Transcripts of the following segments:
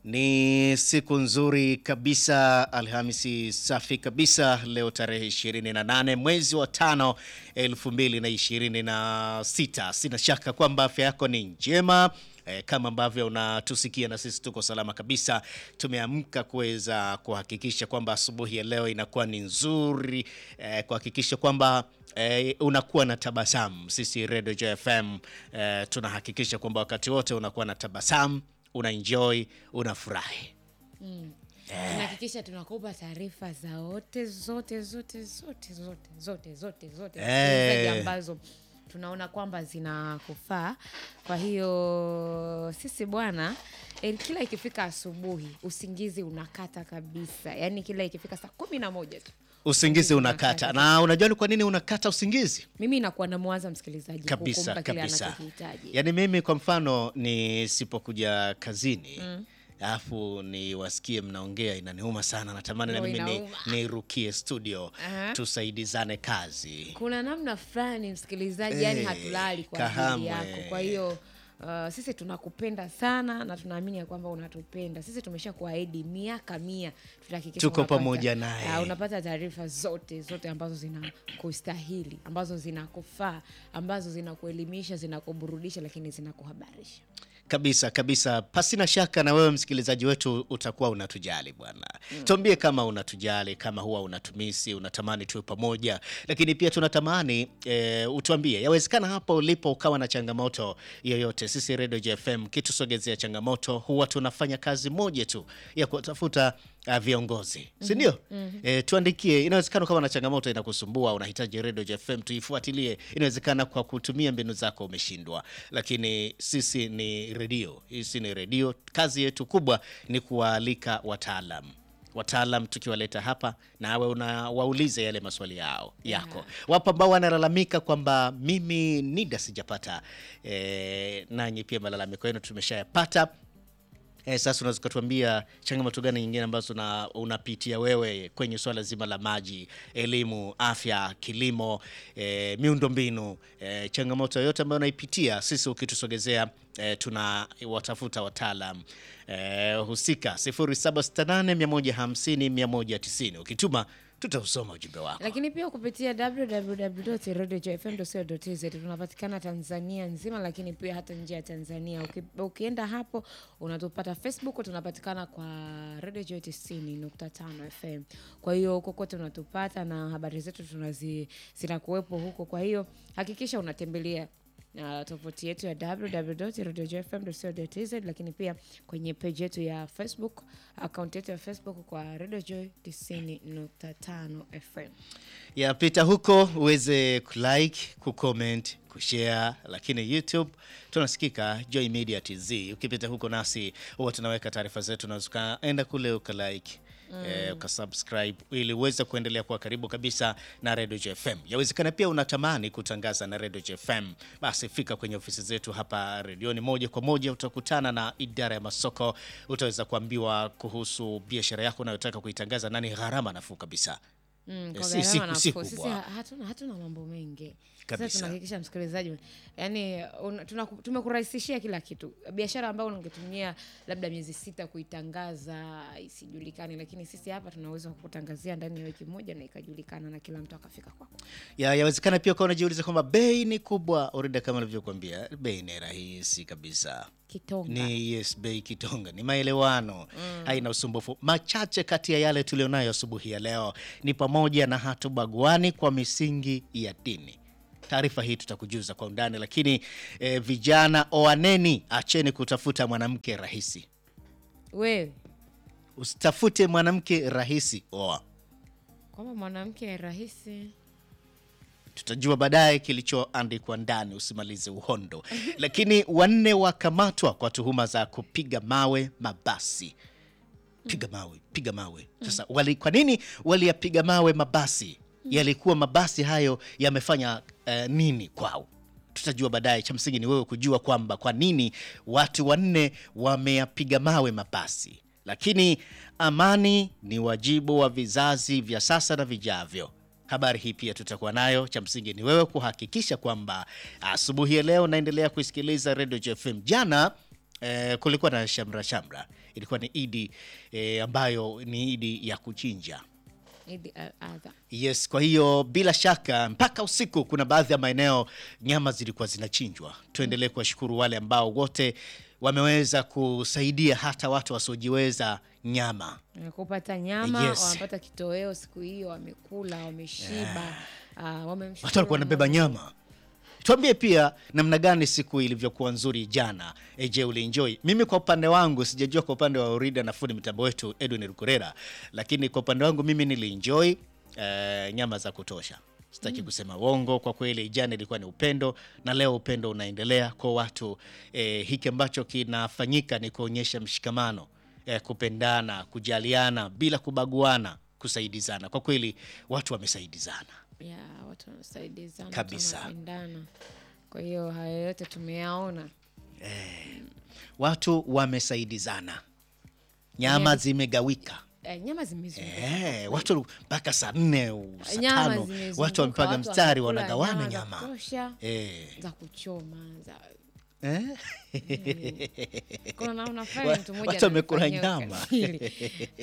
Ni siku nzuri kabisa, Alhamisi safi kabisa. Leo tarehe 28 mwezi wa tano 2026. Sina shaka kwamba afya yako ni njema eh, kama ambavyo unatusikia na sisi tuko salama kabisa. Tumeamka kuweza kuhakikisha kwamba asubuhi ya leo inakuwa ni nzuri eh, kuhakikisha kwamba eh, unakuwa na tabasamu. Sisi Radio JFM eh, tunahakikisha kwamba wakati wote unakuwa na tabasamu una enjoy unafurahi. tunahakikisha tunakupa taarifa za wote zote zote zote zote zote zote zote Eh. msikilizaji ambazo tunaona kwamba zinakufaa. Kwa hiyo sisi bwana eh, kila ikifika asubuhi usingizi unakata kabisa, yaani kila ikifika saa kumi na moja tu Usingizi unakata, na unajua ni kwa nini unakata usingizi? mimi nakuwa namwaza msikilizaji Kabisa kukumpa kile kabisa. anachokihitaji. Yaani mimi kwa mfano nisipokuja kazini alafu niwasikie mnaongea, inaniuma sana. Natamani na Ndio, mimi ni- inauma. nirukie studio Aha. tusaidizane kazi. kuna namna fulani msikilizaji, yani Eh, hatulali kwa kahamwe. ajili yako. Kwa hiyo uh, sisi tunakupenda sana na tunaamini ya kwamba unatupenda. Sisi tumesha kuahidi miaka mia tutahakikisha Tuko unapata- pamoja naye. uh, unapata taarifa zote zote ambazo zinakustahili, ambazo zinakufaa, ambazo zinakuelimisha, zinakuburudisha, lakini zinakuhabarisha. Kabisa kabisa, pasina shaka na wewe msikilizaji wetu utakuwa unatujali bwana. Tuambie kama unatujali, kama huwa unatumisi, unatamani tuwe pamoja, lakini pia tunatamani e, utuambie, yawezekana hapo ulipo ukawa na changamoto yoyote. Sisi Radio JFM kitusogezea changamoto, huwa tunafanya kazi moja tu ya kutafuta uh, viongozi, si ndio? E, tuandikie. Inawezekana kama na changamoto inakusumbua, unahitaji Radio JFM tuifuatilie. Inawezekana kwa kutumia mbinu zako umeshindwa, lakini sisi ni redio, sisi ni redio. Kazi yetu kubwa ni kuwaalika wataalam wataalam tukiwaleta hapa nawe unawauliza yale maswali yao yako. Wapo ambao wanalalamika kwamba mimi NIDA sijapata. E, nanyi pia malalamiko yenu tumeshayapata. Eh, sasa unaweza ukatuambia changamoto gani nyingine ambazo na unapitia wewe kwenye swala zima la maji, elimu, afya, kilimo, eh, miundombinu, eh, changamoto yoyote ambayo unaipitia, sisi ukitusogezea eh, tuna watafuta wataalam eh, husika 0768150190 ukituma tutausoma ujumbe wako. lakini pia kupitia www.radiojfm.co.tz tunapatikana Tanzania nzima, lakini pia hata nje ya Tanzania. Uki, ukienda hapo unatupata Facebook, tunapatikana kwa Radio Joy 90.5 FM. Kwa hiyo kokote unatupata na habari zetu tunazi zinakuwepo huko. Kwa hiyo hakikisha unatembelea uh, tovuti yetu ya www.radiojfm.co.tz, lakini pia kwenye page yetu ya Facebook, akaunti yetu ya Facebook kwa Radio Joy 90.5 FM. yapita huko uweze kulike, kucomment, kushare, lakini YouTube tunasikika Joy Media TZ. Ukipita huko nasi huwa tunaweka taarifa zetu, na ukaenda kule ukalike Eh, ukasubscribe ili uweze kuendelea kuwa karibu kabisa na Radio JFM. Yawezekana pia unatamani kutangaza na Radio JFM, basi fika kwenye ofisi zetu hapa redioni moja kwa moja, utakutana na idara ya masoko, utaweza kuambiwa kuhusu biashara yako unayotaka kuitangaza na ni gharama nafuu kabisa. Mm, Eh, kwa si- gharama si- nafuu. si Sisi kubwa. ha- hatuna, hatuna mambo mengi Kabisa. sasa tunahakikisha msikilizaji yani un- tunaku- tumekurahisishia kila kitu biashara ambayo ungetumia labda miezi sita kuitangaza isijulikane lakini sisi hapa tuna uwezo wa kukutangazia ndani ya wiki moja na ikajulikana na kila mtu akafika kwako ya yawezekana pia ukawa unajiuliza kwamba bei ni kubwa. Orida, kama nilivyokuambia, bei ni rahisi kabisa. kitonga Ni yes, bei kitonga, ni maelewano, haina usumbufu. Machache kati ya yale tulionayo asubuhi ya leo ni pamoja na hatubaguani kwa misingi ya dini. Taarifa hii tutakujuza kwa undani, lakini eh, vijana oaneni, acheni kutafuta mwanamke rahisi. wewe Usitafute mwanamke rahisi, oa. kwamba mwanamke rahisi tutajua baadaye kilichoandikwa ndani, usimalize uhondo. Lakini wanne wakamatwa kwa tuhuma za kupiga mawe mabasi. Piga mawe, piga mawe. Sasa wali, kwa nini waliyapiga mawe mabasi? Yalikuwa mabasi hayo yamefanya eh, nini kwao? Tutajua baadaye. Cha msingi ni wewe kujua kwamba kwa nini watu wanne wameyapiga mawe mabasi. Lakini amani ni wajibu wa vizazi vya sasa na vijavyo. Habari hii pia tutakuwa nayo. Cha msingi ni wewe kuhakikisha kwamba asubuhi ya leo naendelea kuisikiliza Radio JFM. Jana eh, kulikuwa na shamra shamra ilikuwa ni idi e, ambayo ni idi ya kuchinja. Idi al-Adha. Yes, kwa hiyo bila shaka mpaka usiku kuna baadhi ya maeneo nyama zilikuwa zinachinjwa. Tuendelee kuwashukuru wale ambao wote wameweza kusaidia hata watu wasiojiweza nyama. Eh, kupata nyama Yes. wamepata kitoweo siku hiyo, wamekula, wameshiba, ah, wamemshukuru Watu walikuwa wanabeba Mungu. nyama. Tuambie pia namna gani siku ilivyokuwa nzuri jana. E, je, ulienjoy? Mimi kwa upande wangu sijajua kwa upande wa Orida na fundi mitambo wetu Edwin Rukorera, lakini kwa upande wangu mimi nilienjoy eh, nyama za kutosha. Sitaki kusema uongo, kwa kweli jana ilikuwa ni upendo na leo upendo unaendelea kwa watu. Eh, hiki ambacho kinafanyika ni kuonyesha mshikamano, eh, kupendana, kujaliana bila kubaguana, kusaidizana. Kwa kweli watu wamesaidizana. ya watu wanasaidizana, watu Kabisa. wanapendana. Kwa hiyo haya yote tumeyaona. watu wamesaidizana, nyama Yes. zimegawika. Eh, nyama zimezunguka. Eh, watu mpaka saa nne au saa Nyama tano zimezunguka, watu wamepaga watu mstari wanakula wanagawana nyama za nyama kutosha, eh. za kuchoma za Eh? kuna na unafanya Wa- mtu mmoja watu wamekula ananifanyia nyama. ukatili.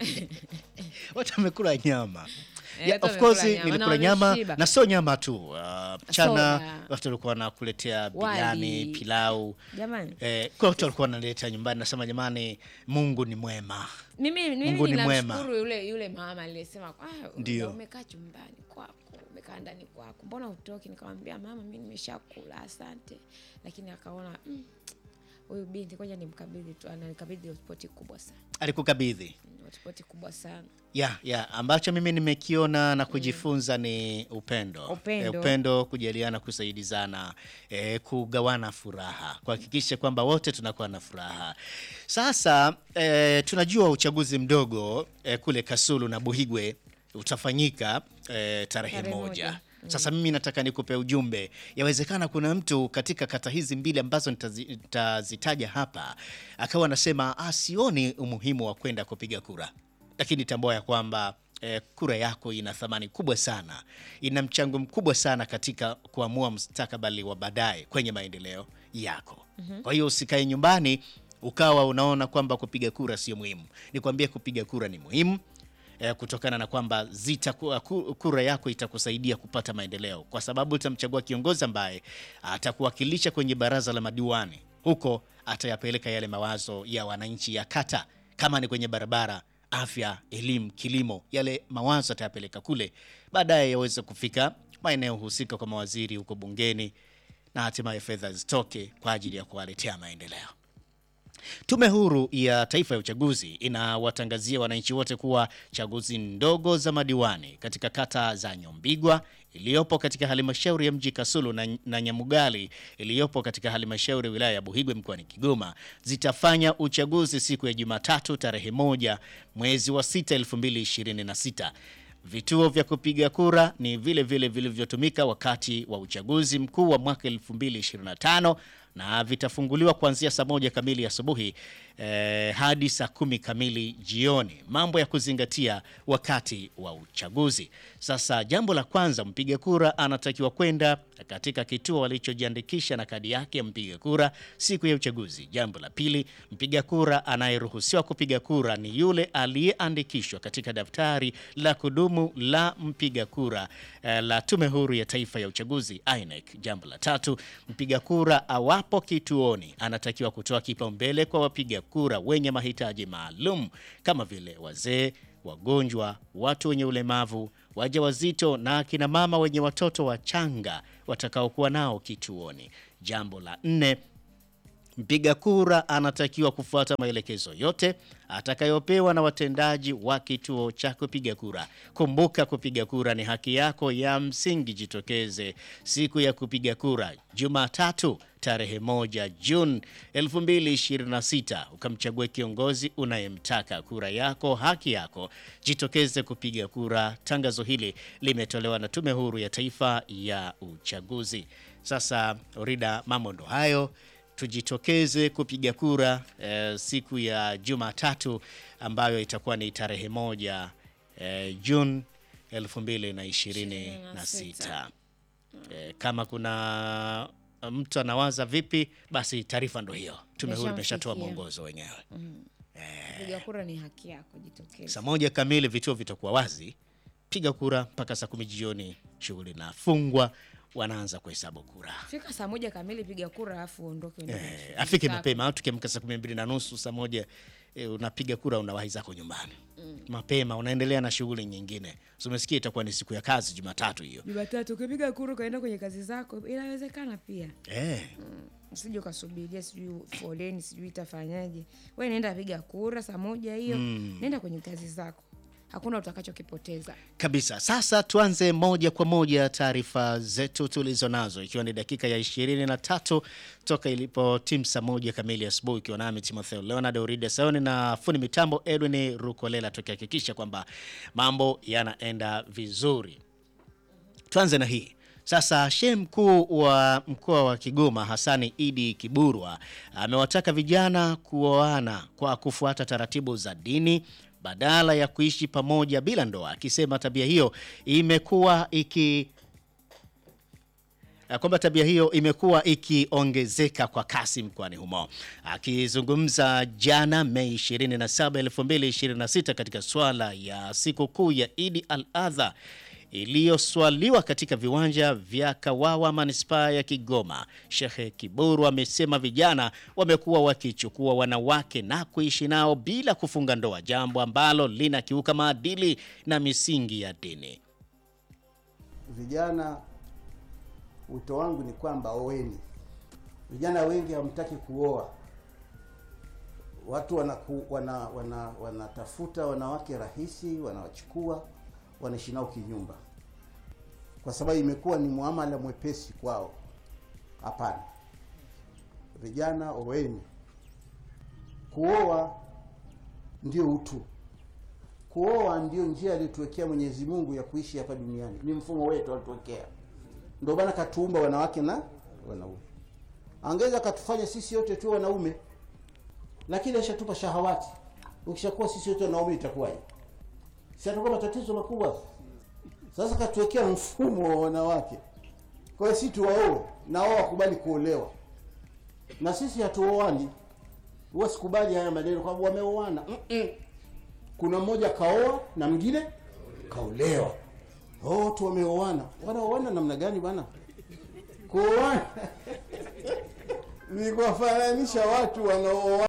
watu wamekula nyama Eh, Yeah, watu of course wamekula nyama, nilikula na nyama wameshiba. na sio nyama tu uh, mchana Soda. watu walikuwa wanakuletea Wali. biriani pilau Jamani, eh, kuna watu walikuwa wanaleta nyumbani nasema jamani mungu ni mwema mimi Mungu mimi ni mwema. ninamshukuru yule yule mama aliyesema "Ah, Ndio. umekaa chumbani kwako umekaa ndani kwako mbona utoki nikamwambia mama mi nimeshakula asante lakini akaona "Mm, huyu binti ngoja nimkabidhi tu ananikabidhi hotpoti kubwa sana alikukabidhi Mm, hotpoti kubwa sana ya ya ambacho mimi nimekiona na kujifunza ni upendo Upendo. Eh, upendo kujaliana kusaidizana eh, kugawana furaha kuhakikisha kwamba wote tunakuwa na furaha sasa eh, tunajua uchaguzi mdogo eh, kule kasulu na buhigwe utafanyika eh, tarehe Tarehe moja moja. sasa mimi nataka nikupe ujumbe. Yawezekana kuna mtu katika kata hizi mbili ambazo nitazi- nitazitaja hapa akawa anasema ah, sioni umuhimu wa kwenda kupiga kura, lakini tambua ya kwamba eh, kura yako ina thamani kubwa sana, ina mchango mkubwa sana katika kuamua mustakabali wa baadaye kwenye maendeleo yako. Kwa hiyo usikae nyumbani ukawa unaona kwamba kupiga kura sio muhimu. Nikwambie kupiga kura ni muhimu eh, kutokana na kwamba zitakuwa ku- kura yako itakusaidia kupata maendeleo, kwa sababu utamchagua kiongozi ambaye atakuwakilisha kwenye baraza la madiwani. Huko atayapeleka yale mawazo ya wananchi ya kata, kama ni kwenye barabara, afya, elimu, kilimo, yale mawazo atayapeleka kule, baadaye yaweze kufika maeneo husika kwa mawaziri huko bungeni, na hatimaye fedha zitoke kwa ajili ya kuwaletea maendeleo. Tume Huru ya Taifa ya Uchaguzi inawatangazia wananchi wote kuwa chaguzi ndogo za madiwani katika kata za Nyombigwa iliyopo katika halmashauri ya mji Kasulu na, na Nyamugali iliyopo katika halmashauri ya wilaya ya Buhigwe mkoani Kigoma zitafanya uchaguzi siku ya Jumatatu tarehe moja mwezi wa 6 2026. Vituo vya kupiga kura ni vile vile vilivyotumika wakati wa uchaguzi mkuu wa mwaka 2025 na vitafunguliwa kuanzia saa moja kamili asubuhi eh, hadi saa kumi kamili jioni. Mambo ya kuzingatia wakati wa uchaguzi. Sasa jambo la kwanza, mpiga kura anatakiwa kwenda katika kituo alichojiandikisha na kadi yake ya mpiga kura siku ya uchaguzi. Jambo la pili, mpiga kura anayeruhusiwa kupiga kura ni yule aliyeandikishwa katika daftari la kudumu la mpiga kura eh, la Tume Huru ya Taifa ya Uchaguzi INEC. Jambo la tatu, mpiga kura awapo kituoni anatakiwa kutoa kipaumbele kwa wapiga kura wenye mahitaji maalum kama vile wazee, wagonjwa, watu wenye ulemavu, wajawazito na akina mama wenye watoto wachanga watakaokuwa nao kituoni. Jambo la nne, Mpiga kura anatakiwa kufuata maelekezo yote atakayopewa na watendaji wa kituo cha kupiga kura. Kumbuka, kupiga kura ni haki yako ya msingi. Jitokeze siku ya kupiga kura Jumatatu tarehe moja Juni 2026 ukamchague kiongozi unayemtaka. Kura yako haki yako, jitokeze kupiga kura. Tangazo hili limetolewa na Tume Huru ya Taifa ya Uchaguzi. Sasa Rida, mambo ndo hayo tujitokeze kupiga kura eh, siku ya Jumatatu ambayo itakuwa ni tarehe moja eh, Juni 2026. Eh, kama kuna mtu anawaza vipi, basi taarifa ndo hiyo. Tume Huru imeshatoa Imeshamfikia. mwongozo wenyewe Kupiga kura ni haki yako, jitokeze. Saa moja kamili vituo vitakuwa wazi, piga kura mpaka saa kumi jioni, shughuli inafungwa, wanaanza kuhesabu kura. Fika saa moja kamili, piga kura alafu uondoke. uende kwenye Eh, shughuli afike zako. mapema au tukiamka saa kumi mbili na nusu saa moja eh, unapiga kura unawahi zako nyumbani mapema, unaendelea na shughuli nyingine. So, umesikia itakuwa ni siku ya kazi Jumatatu hiyo Jumatatu ukipiga kura ukaenda kwenye kazi zako, inawezekana pia. eh. Usije ukasubiria sijui foleni sijui itafanyaje. We nenda piga kura saa moja hiyo, nenda kwenye kazi zako, hakuna utakachokipoteza. Kabisa. Sasa tuanze moja kwa moja taarifa zetu tulizo nazo, ikiwa ni dakika ya ishirini na tatu toka ilipo timu saa moja kamili asubuhi, ikiwa nami Timotheo Leonard Oride Sayoni na fundi mitambo Edwin Rukolela, tukihakikisha kwamba mambo yanaenda vizuri. Tuanze na hii sasa. Shehe mkuu wa mkoa wa Kigoma Hasani Idi Kiburwa amewataka vijana kuoana kwa kufuata taratibu za dini badala ya kuishi pamoja bila ndoa, akisema tabia hiyo imekuwa iki ya kwamba tabia hiyo imekuwa ikiongezeka kwa kasi mkoani humo. Akizungumza jana Mei 27, 2026 katika swala ya sikukuu ya Idi al-Adha iliyoswaliwa katika viwanja vya Kawawa manispaa ya Kigoma, Shehe Kiburu amesema vijana wamekuwa wakichukua wanawake na kuishi nao bila kufunga ndoa, jambo ambalo linakiuka maadili na misingi ya dini. Vijana, wito wangu ni kwamba oweni. Vijana wengi hamtaki kuoa, watu wanaku, wana, wana, wanatafuta wanawake rahisi, wanawachukua wanaishi nao kinyumba, kwa sababu imekuwa ni muamala mwepesi kwao. Hapana, vijana oweni. Kuoa ndio utu kuoa ndio njia aliyotuwekea Mwenyezi Mungu ya kuishi hapa duniani, ni mfumo wetu alituwekea. Ndio maana katuumba wanawake na wanaume. Angeweza katufanya sisi yote tu wanaume, lakini ashatupa shahawati. Ukishakuwa sisi yote wanaume itakuwaje? Si atakuwa matatizo makubwa. Sasa katuwekea mfumo wa wanawake, kwa hiyo si tuwaoe na wao wakubali kuolewa, na sisi hatuoani. Huwa sikubali haya maneno kwamba wameoana. Mm-mm. Kuna mmoja kaoa na mwingine kaolewa. Oh, watu wameoana. Wanaoana namna gani bwana? Kuoana ni kuwafananisha watu wanaooana